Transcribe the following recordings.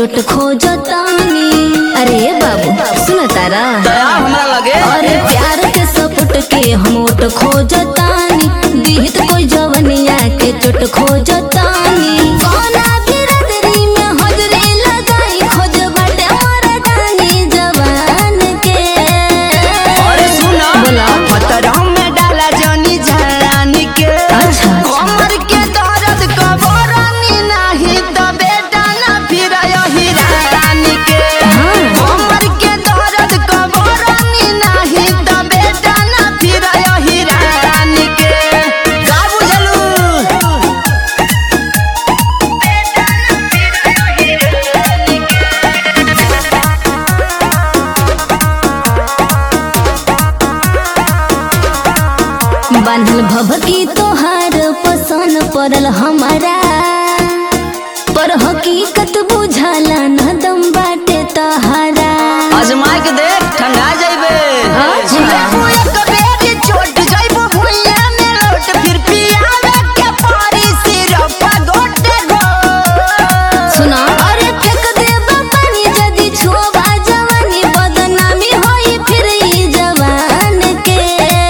चोट खोजतानी अरे बाबू सुन तारा दया हमरा लगे अरे प्यार के सपोर्ट के हम ओट खोजतानी दिहित कोई जवनिया के चोट खोजतानी कौना बिरदरी में हजरी लगाई खोज बाटे मोरा डानी जवान के अरे सुना बोला पतरम में डाला जनी झानी के अच्छा, अच्छा। कमर के दर्द कबरनी नहीं तो बेटा ना फिर हिरानी के हाँ। कमर के दर्द कबरनी नहीं तो बेटा ना फिर हिरानी के का बुझलू बांधल भभकी तोहार पसंद पड़ल हमारा पर हकीकत बुझाला न दम बाटे तहारा आजमा के देख ठंडा जाइबे अच्छा। एक बेरी चोट जाइबो हुइया में लोट फिर पियावे के पारी सिरप गोटे गो सुना अरे फेंक देबा पानी जदी छुआ जवानी बदनामी होई फिर ई जवान के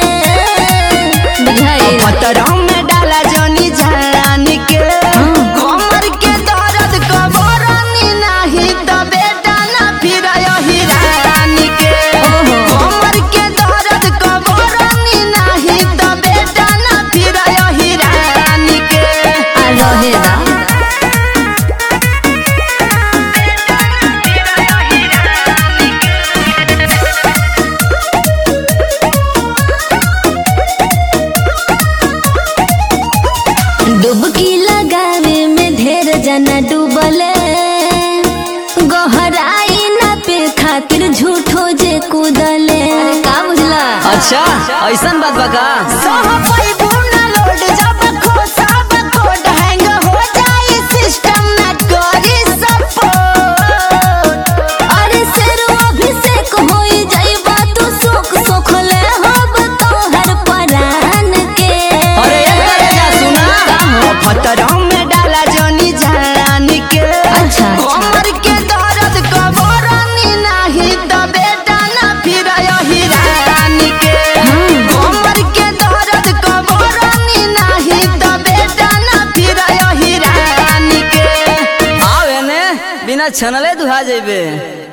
बुझाइल पतरम में डाला जनी झानी के कमर के दर्द कबरनी नहीं तो बेटा ना फिर हिरानी के ओहो। कमर के दर्द कबरनी नहीं तो बेटा ना फिर हिरानी के आ रहेला डुबकी लगावे में ढेर जना डूबले गहराई ना पे खातिर झूठो जे कूदले का बुझला अच्छा ऐसन बात बा का सहपाई बुना लोड जब खोसाब कोड हैंग हो जाई सिस्टम ना करी सपोर्ट अरे शेरो अभिषेक होई जाइबा तू सुख सुख ले होब तोहर परान के अरे एक करे जा सुना पतरम में डाला जनी झानी के अच्छा, अच्छा। कमर के दर्द कबरनी नहीं तो बेटा ना फिर हिरानी के कमर के दर्द कबरनी नहीं तो बेटा ना फिर हिरानी के आवे ने बिना छनले दुहा जेबे